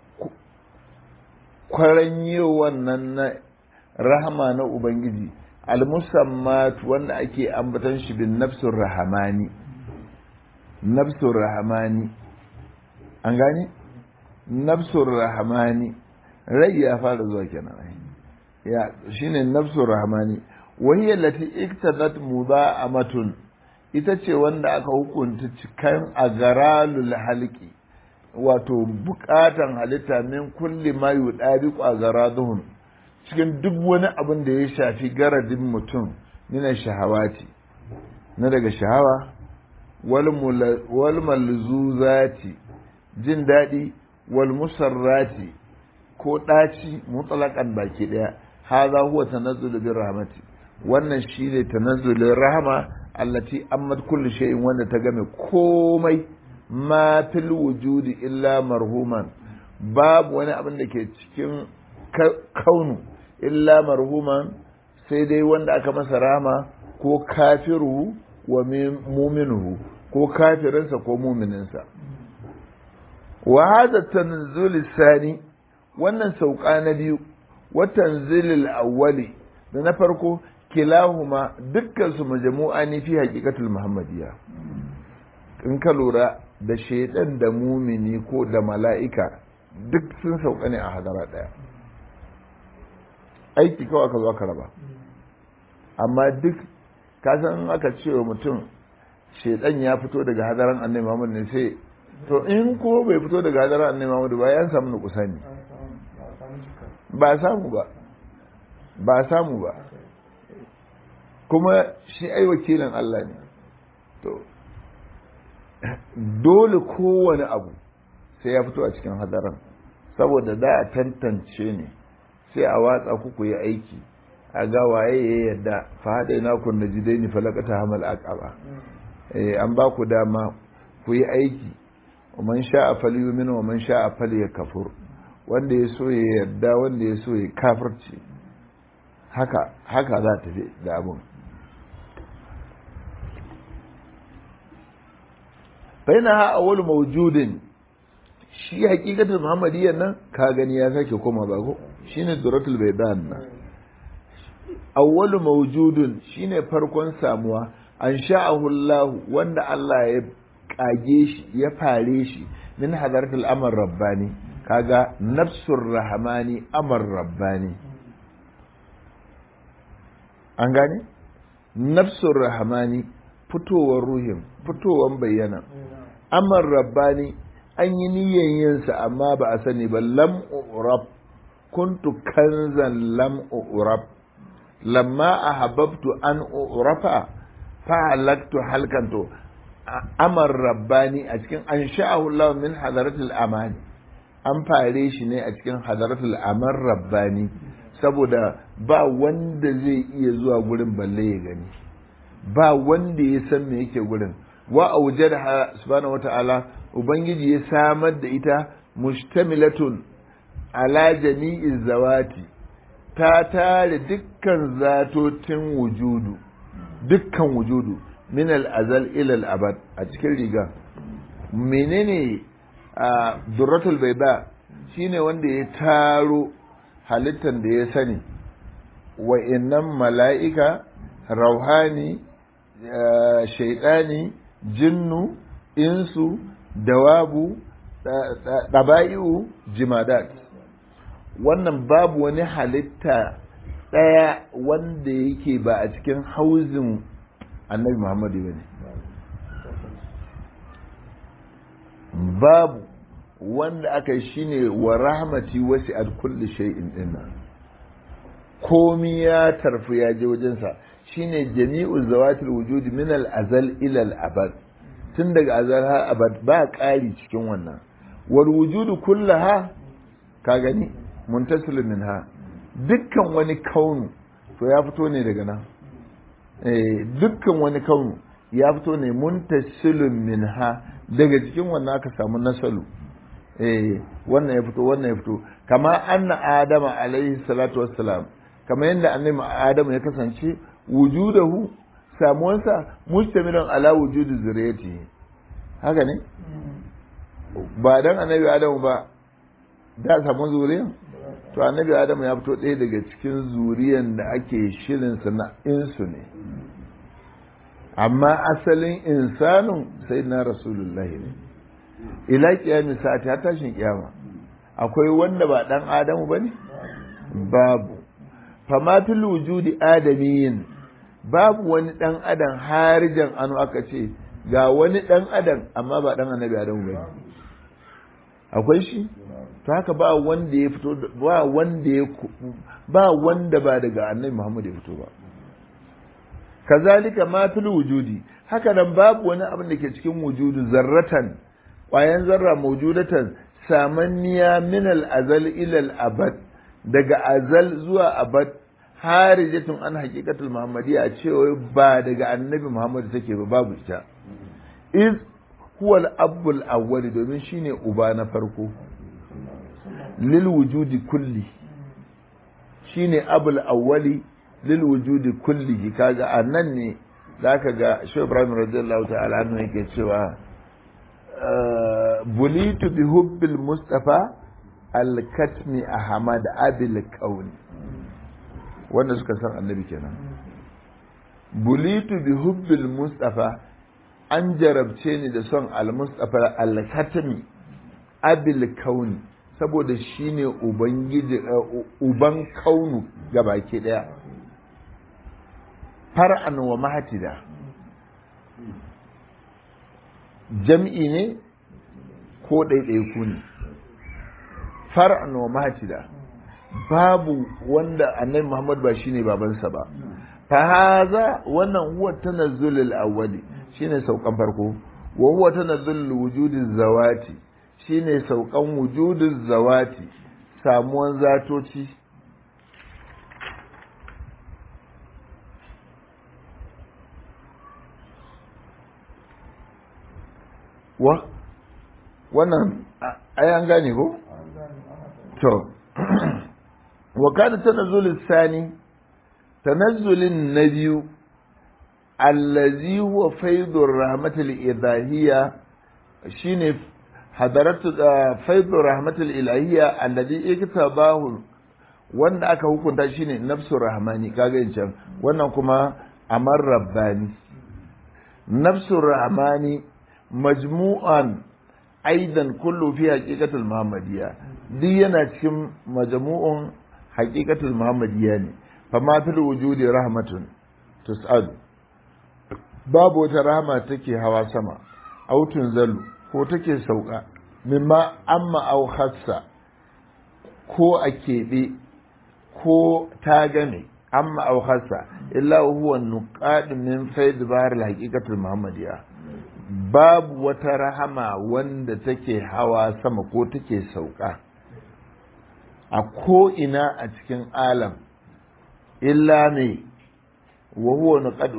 kwaranyowan nan na rahama na ubangiji al-musammat wanda ake ambatan shi bin nafsur rahamani nafsur rahamani an gane nafsur rahamani rai ya fara zuwa kenan ya shine nafsur rahamani wahiyya lati iktadat mudha'amatun ita ce wanda aka hukunta cikan agaralul halqi wato bukatan halitta min kulli ma yudabiqu agaraduhum cikin duk wani abin da ya shafi garadin mutum mina shahawati na daga shahawa wal malzuzati jin daɗi wal musarrati ko ɗaci mutsalakan baki ɗaya haza huwa tanazzulu bir rahmati wannan shine tanazzulin rahama allati ammat kulli shay'in wanda ta game komai ma fil wujudi illa marhuman babu wani abin da ke cikin kaunu illa marhuman sai dai wanda aka masa rahama ko kafiru wa muminuhu ko kafirinsa ko mumininsa wa hadha tanzul sani wannan sauka na biyu wa tanzilil awwali da na farko kilahuma dukkan su majmu'a ne fi haqiqatul muhammadiyya in ka lura da shaidan da mumini ko da mala'ika duk sun sauka ne a hadara daya aiki kawai aka zo aka raba amma duk kasan aka ce wa mutum shaidan ya fito daga hadaran annai Muhammad ne sai to in ko bai fito daga hadaran annai Muhammad ba ya samu nukusa ne ba samu ba ba samu ba kuma shi ai wakilin Allah ne to dole kowane abu sai ya fito a cikin hadaran saboda da a tantance ne sai a watsa ku yi aiki a ga waye ya yadda fa haɗe na kun na jidai ni falakata hamal aqaba eh an ba ku dama ku yi aiki man sha a fali yumin wa man sha a fali ya kafur wanda ya so ya yarda wanda ya so ya kafirci haka haka za ta fi da abun baina ha awwal mawjudin shi hakikatin muhammadiyan nan ka gani ya sake koma ba ko shine duratul baydan nan awwalu mawjudun shine farkon samuwa an sha'ahu Allah wanda Allah ya kage shi ya fare shi min hadaratul amr rabbani kaga nafsur rahmani amr rabbani an gane nafsur rahmani fitowar ruhin fitowar bayyana amr rabbani an yi niyyan yinsa amma ba a sani ba lam urab kuntu kanzan lam urab lamma ahabbtu an urafa fa'alaktu halkanto amar rabbani a cikin an sha'ahu Allah min hadaratul amani an fare shi ne a cikin hadaratul amar rabbani saboda ba wanda zai iya zuwa gurin balle ya gani ba wanda ya san me yake gurin wa aujada subhanahu wata'ala ubangiji ya samar da ita mustamilatun ala jami'i zawati ta tare dukkan zatotin wujudu dukkan wujudu min al-azal ila al-abad a cikin riga menene a durratul bayda shine wanda ya taro halittar da ya sani wa innan mala'ika rauhani shaidani jinnu insu dawabu ɗaba'i'u jimadat wannan babu wani halitta ɗaya wanda yake ba a cikin hauzin annabi muhammadu ba ne babu wanda aka yi shine wa rahmati wasi al kulli shay'in dinna komi ya tarfi ya je wajensa shine jami'u zawatil wujudi min al azal ila al abad tun daga azal har abad ba ƙari cikin wannan wal wujudu kullaha ka gani muntasil minha dukkan wani kaunu to ya fito ne daga nan eh dukkan wani kaunu ya fito ne muntasilun minha daga cikin wannan aka samu nasalu eh wannan ya fito wannan ya fito kama anna adama alaihi salatu wassalam kama yadda annabi adamu ya kasance wujudahu samuwansa mustamilan ala wujudi zuriyati haka ne ba dan annabi adamu ba da samu zuriyan to annabi adamu ya fito ɗaya daga cikin zuriyan da ake shirin na insu ne amma asalin insanin sai na rasulullahi ne ila kiyami sa'ati har tashin kiyama akwai wanda ba dan adamu bane babu fama fil wujudi adamiyin babu wani dan adam harijan anu aka ce ga wani dan adam amma ba dan annabi adamu bane akwai shi to haka ba wanda ya fito ba wanda ya ba wanda ba daga annabi Muhammad ya fito ba kazalika ma fil wujudi haka nan babu wani abin da ke cikin wujudu zarratan ƙwayan zarra mawjudatan samanniya min al azal ila al abad daga azal zuwa abad harijatun an haqiqatul muhammadiyya a cewa ba daga annabi Muhammad take ba babu ita iz huwa al abul awwal domin shine uba na farko lil wujudi kulli shine abul awwali lil wujudi kullihi kaga annan ne zaka ga Shehu Ibrahim radiyallahu ta'ala anhu yake cewa bulitu bi hubbil mustafa al-katmi ahmad abil kauni wanda suka san annabi kenan bulitu bi hubbil mustafa an jarabce ni da son al-mustafa al-katmi abil kauni saboda shine ubangiji uban kaunu gabaki daya far'an wa mahatida jam'i ne ko ɗaiɗaiku ne far'an wa mahatida babu wanda annabi Muhammad ba shine babansa ba fa haza wannan huwa tanazzulul awwali shine saukan farko wa huwa tanazzulul wujudi zawati shine saukan wujudin zawati samuwan zatoci wa wannan ai an gane ko to wa kana tanazzulul sani tanazzulin na biyu allazi huwa faidur rahmatul idahiyya shine hadaratu faidur rahmatul ilahiyya alladhi iktabahu wanda aka hukunta shine nafsur rahmani kaga can wannan kuma amar rabbani nafsur rahmani majmu'an aidan kullu fi haqiqatul muhammadiyya duk yana cikin majmu'un haqiqatul muhammadiyya ne fa ma fil wujudi rahmatun tus'al babu wata rahama take hawa sama autun zalu ko take sauka mimma amma au khassa ko a keɓe ko ta game amma au khassa illa huwa nuqad min faid bar al haqiqatul muhammadiyya babu wata rahama wanda take hawa sama ko take sauka a ko ina a cikin alam illa ne wa huwa nuqad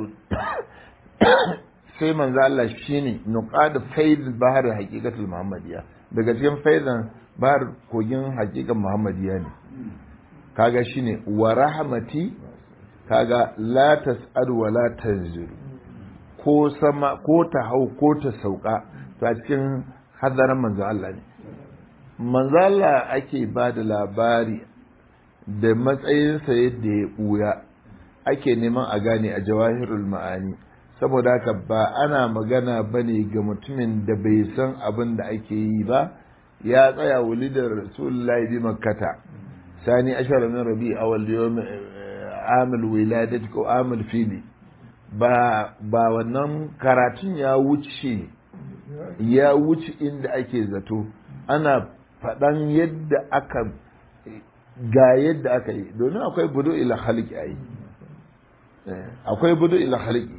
sai manzo Allah shine nuqad faid bahar haqiqatul muhammadiyya daga cikin faidan bahar kogin haqiqan muhammadiyya ne kaga shine wa rahmati kaga la tas'al wa la tanzil ko sama ko ta hau ko ta sauka to a cikin hadarin manzo Allah ne manzo Allah ake ba da labari da matsayinsa yadda ya buya ake neman a gane a jawahirul ma'ani saboda haka ba ana magana ba ne ga mutumin da bai san abin da ake yi ba ya tsaya wulidar rasulullahi bi makkata sani ashara min rabi awal yawm amil wiladat ko amil fili ba ba wannan karatun ya wuce ya wuce inda ake zato ana faɗan yadda aka ga yadda aka yi domin akwai budu ila halki a yi akwai budu ila halki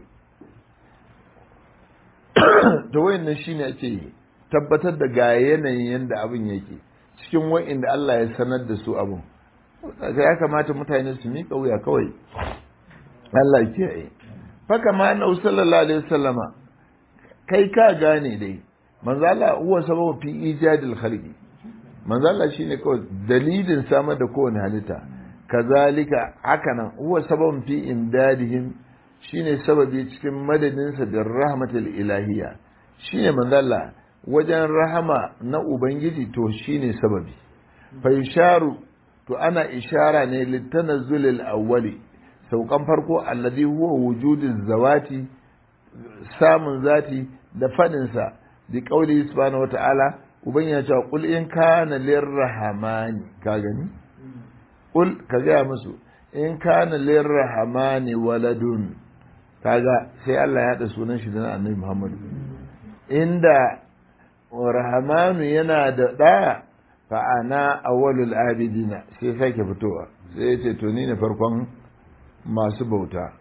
to wayannan shine ake tabbatar da ga yanayin yadda abin yake cikin wa'inda Allah ya sanar da su abin ya kamata mutane su miƙa wuya kawai Allah ke yi faka ma na sallallahu alaihi wasallama kai ka gane dai manzo Allah huwa sababu fi ijadil khalqi manzo Allah shine kawai dalilin samar da kowane halitta kazalika hakanan huwa sababun fi imdadihim shine sababi cikin madadinsa da rahmatul ilahiyya shine manzo Allah wajen rahama na ubangiji to shine sababi fa isharu to ana ishara ne litanazzulil awwali saukan farko alladhi huwa wujudiz zawati samun zati da fadinsa bi qauli subhanahu wataala uban ya ce qul in kana lirrahmani ka gani qul ka ga musu in kana lirrahmani waladun kaga sai Allah ya haɗa sunan shi da annabi Muhammad inda rahmanu yana da ɗa fa ana awwalul abidina sai sake fitowa sai ya ce to ni ne farkon masu bauta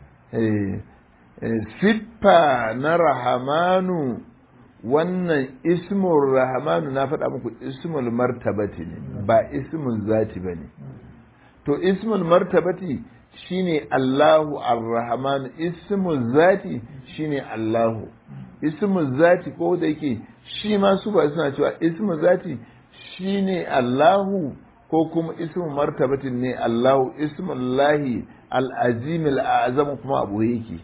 siffa na rahamanu wannan ismul rahamanu na faɗa muku ismul martabati ne ba ismul zati ba ne to ismul martabati shine Allahu ar-Rahman ismul zati shine Allahu ismul zati ko da yake shi ma su ba suna cewa ismul zati shine Allahu ko kuma ismul martabatin ne Allahu ismullahi al-azim al-azam kuma abu yake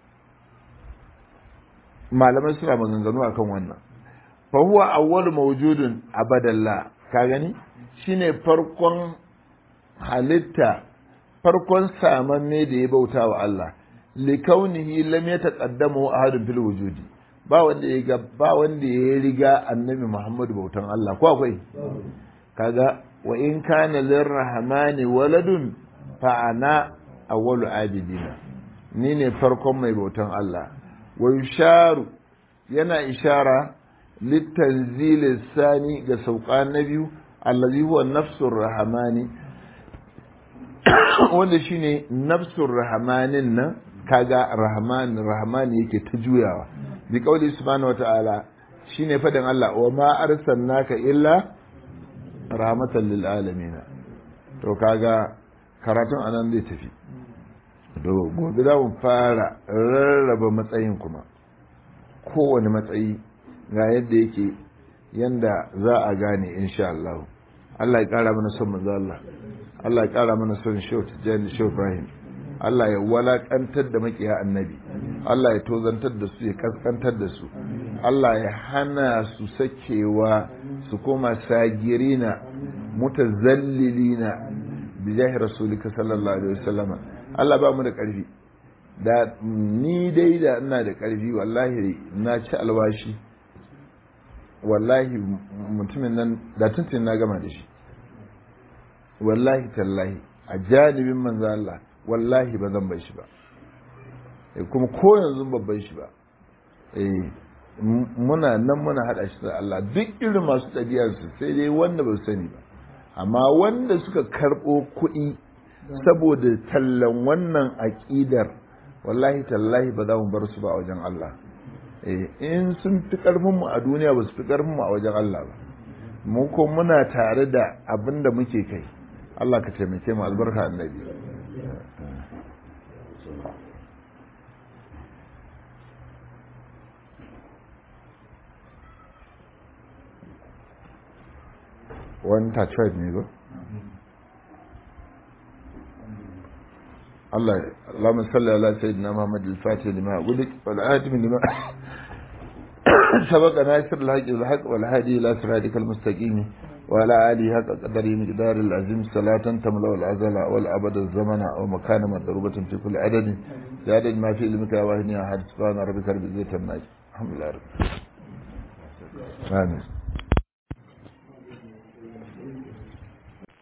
malamai suna maganganu akan wannan fa huwa awwalu mawjudun abadallah ka gani shine farkon halitta farkon samanne da ya bauta wa Allah likaunihi lam yataqaddamu ahadun fil wujudi ba wanda ya ga ba wanda ya riga annabi Muhammad bautan Allah ko akwai kaga wa in kana lirrahmani waladun fa ana awwalu abidina ni ne farkon mai bautan Allah wa yusharu yana ishara litanzil sani ga sauka na biyu allazi huwa nafsur rahmani wanda shine nafsur rahmanin nan kaga rahman rahman yake ta juyawa bi qauli subhanahu wataala shine fadin Allah wa ma arsalnaka illa rahmatan lil alamin to kaga karatun anan zai tafi to gobe za mu fara rarraba matsayin kuma kowane matsayi ga yadda yake yanda za a gane insha Allah Allah ya kara mana son manzo Allah Allah ya kara mana son Shehu Tijjani Shehu Ibrahim Allah ya walakantar da makiya annabi Allah ya tozantar da su ya kaskantar da su Allah ya hana su sakewa su koma sagirina mutazallilina bi jahi rasulika sallallahu alaihi wasallama Allah ba mu da karfi da ni dai da ina da karfi wallahi na ci alwashi wallahi mutumin nan da tuntun na gama da shi wallahi tallahi a janibin manzo Allah wallahi ba zan bai shi ba kuma ko yanzu ban bai shi ba eh muna nan muna hada shi da Allah duk irin masu ɗabi'ar su sai dai wanda ba sani ba amma wanda suka karɓo kuɗi saboda tallan wannan aƙidar wallahi tallahi ba za mu bar su ba a wajen Allah in sun fi ƙarfinmu a duniya ba su fi ƙarfinmu a wajen Allah ba mu ko muna tare da abin da muke kai Allah ka taimake mu albarka annabi wani tachwad ne ba Allah Allahumma salli ala sayyidina Muhammad al-Fatih lima ulik wal atim lima سبق ناصر الحق بالحق والهادي الى صراطك المستقيم وعلى اله حق قدره مقدار العظيم صلاة تملا الازل والابد الزمن ومكان مضروبة في كل عدد زاد ما في علمك واهني احد سبحان ربك رب العزة عما الحمد لله رب العالمين